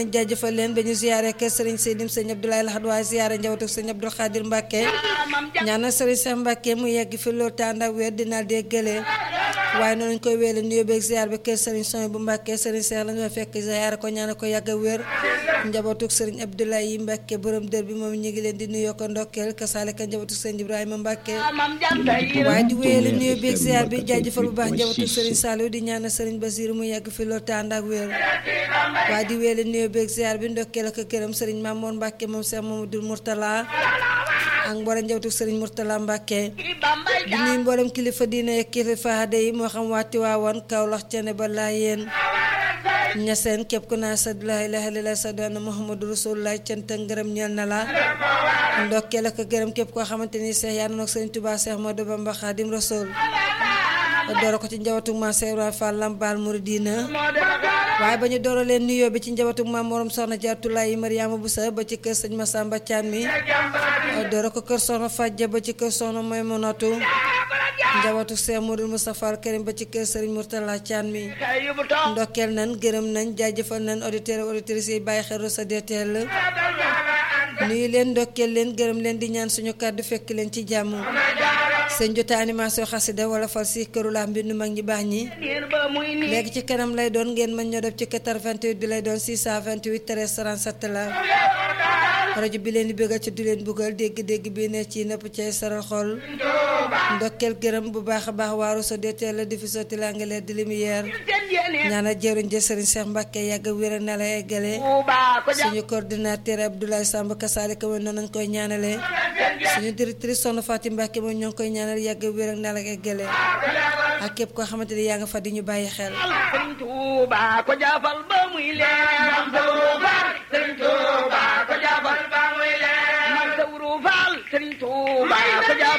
jaajëfal leen ba ñu ziyaare kër sëriñ Seydim sëñ Abdoulaye Lahad waaye ziyaare njabootu sëñ Abdou Khadir Mbacke ñaanal sëriñ Cheikh Mbacke mu yegg fi loolu tànd ak wér dina déggale waaye noonu ñu koy wéele nuyoo beeg ziyaar bi kër sëriñ Soy bu Mbacke sëriñ Cheikh la ñu fekk ziyaare ko ñaanal ko yàgg a wér njabootu sëriñ Abdoulaye yi Mbacke borom dër bi moom ñu ngi leen di nuyoo ko ndokkeel kasaale ka njabootu sëriñ Ibrahima Mbacke waaye di wéele nuyoo beeg ziyaar bi jaajëfal bu baax njabootu sëriñ Saliou di ñaanal sëriñ Basiru mu yegg fi loolu tànd ak wér waaye di wéele nuyoo beeg ziar bi ndokkeel ak këram sëriñ Mamour Mbacke moom Cheikh Mamadou Mourtala ak mboolem njabootu sëriñ Mourtala Mbacke di nuyu mboolem kilifa diine ak kilifa aada yi moo xam waati waawoon Kaolack cene ba laa yéen ñaseen képp ku naa sa laa ilaaha illallaah sa doon Muhammadu Rasulullah cant ak ngërëm ñeel na la ndokkeel ak gërëm képp koo xamante ni Cheikh yaa nag sëriñ Touba Cheikh Modou Bamba Khadim Rasoul doora ko ci njabootu ma Cheikh Ibrahima Fall Lambaal Mouridina waaye ba ñu doora leen nuyoo bi ci njabootu maam morom soxna Jaatulaay Mariama Boussa ba ci kër sëñ Massamba Thiam mi doora ko kër soxna Fadja ba ci kër soxna Maymunatu njabootu Cheikh Modou Moustapha Al Karim ba ci kër sëriñ Mourtala Thiam mi ndokkeel nan gërëm nañ jaajëfal nañ auditeurs auditrices yi bàyyi xel sa DTL nuyu leen ndokkeel leen gërëm leen di ñaan suñu kàddu fekk leen ci jàmm seen jota animation xasida wala fal si këru laa mbindu mag ñi baax ñi léegi ci kanam lay doon ngeen mën ñoo def ci 88 bi lay doon 628 13 37 la rajo bi leen di bëggal ci du leen buggal dégg-dégg bi ne ci nëpp cay saral xol ndokkeel gërëm bu baax a baax waaru sa DTL la defi sotti la nga leer di lumière ñaanal jëruñ jë sëriñ Cheikh Mbacke yàgg wér na la eggale suñu coordinateur Abdoulaye Samb kasaalika moom noonu nañ koy ñaanale suñu directrice Soxna Fatim Mbacke moom ñoo ngi koy ñaanal yàgg wér na la eggale ak képp koo xamante ni yaa nga fa di ñu bàyyi xel Sëriñ Tuuba ko jaafal ba muy leer Mam Sawru Faal Sëriñ Tuuba ko jaafal ba muy leer Mam Sawru Faal Sëriñ Tuuba ko jaafal